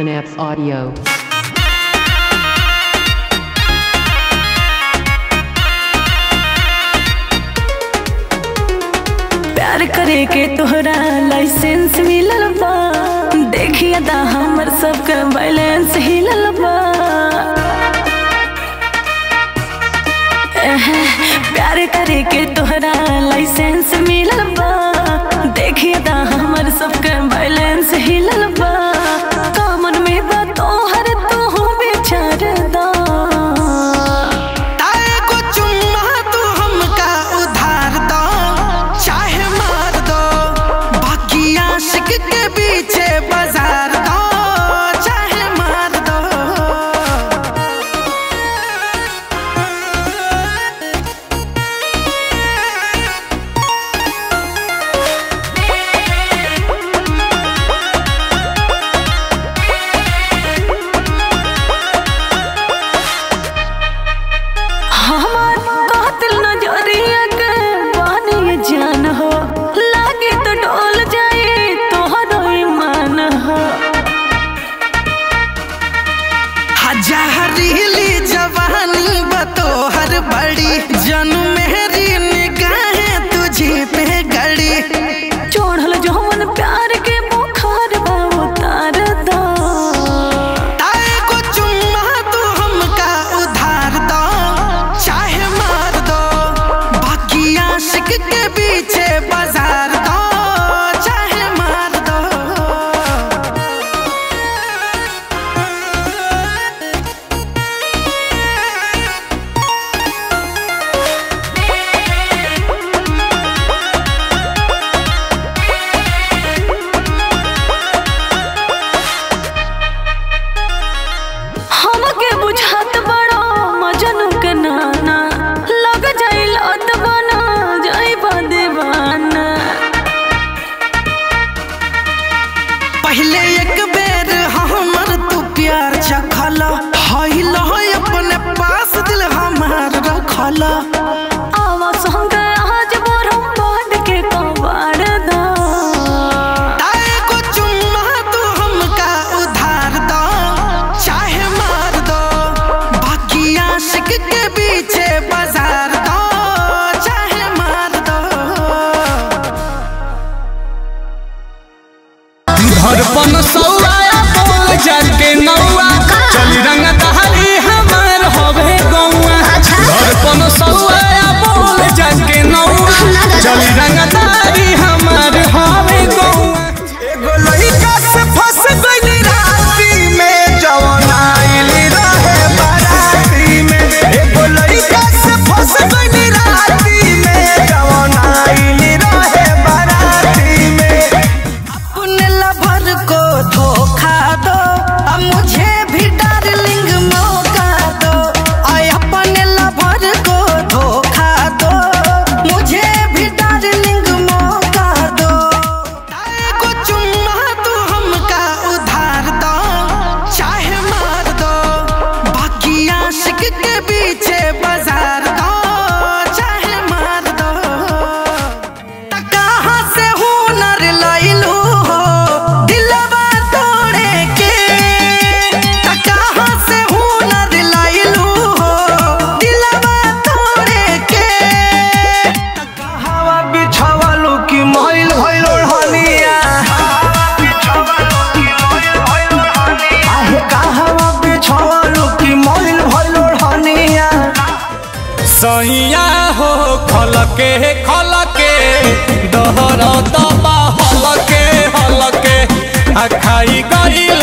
Synapse Audio. प्यार करे के तोहरा लाइसेंस मिलल बा देखिए दा हमर सबके बैलेंस हिलल बा एहे, प्यार करे के तोहरा लाइसेंस मिलल बा देखिए दा हमर सबके बैलेंस हिलल बा कामन में बा तोहर तू बेचार दा ताए को चुम्मा तू हमका उधार दो चाहे मार दो बाकी आशिक के पीछे बाजार दो चाहे मार दो हमार कातिल नजरिया के बानी ये जान हो लागे तो डोल जाए तोहरो ईमान हो हजारीली जवानी बतोहर बड़ी जन मेरी निगाहें तुझे पे गड़ी चोढ़ल जौन प्यार के बुखार बा उतार दो ताए को चुम्मा तू हमका उधार दो चाहे मार दो बाकी आशिक के पीछे बाजार दो चाहे मार दो हमके बुझात बड़ो मजनू के नाना लग जाइल अत बना जाई दीवाना पहले एक बेर हमर तू प्यार चखल हईल अपने पास दिल हमार रखल आवा संग आज बोरम बांध के कबाड़ दो ताए को चुम्मा तू हमका उधार दो चाहे मार दो बाकी आशिक के पीछे बाजार दो चाहे मार दो धड़पन सौआ बोल जान के नौआ चली रंग दहली हमार होवे गौआ धड़पन सौआ बोल जान के नौआ चली रंग दहली हमार होवे गौआ एगो लइका से फंस गइली राती में जवन आइली रहे बाराती में एगो लइका से फंस गइली राती में जवन आइली रहे बाराती में अपने लवर को धोखा दो अब मुझे भी डार्लिंग मौका दो और अपने लवर को धोखा दो मुझे भी डार्लिंग मौका दो ताए को चुम्मा तू हमका उधार दो चाहे मार दो बाकी आशिक के पीछे बाजार दो चाहे मार दो त कहाँ से हुनर लइलू हो दिलवा तोड़े के त कहाँ से हुनर लइलू हो दिलवा तोड़े के हवा बिछावलो की महिल भइल हनिया आहे कहवा बिछावलो की महिल भइल हनिया सैया हो खलके खलके दहर दबा हलके हलके आ खाई गइल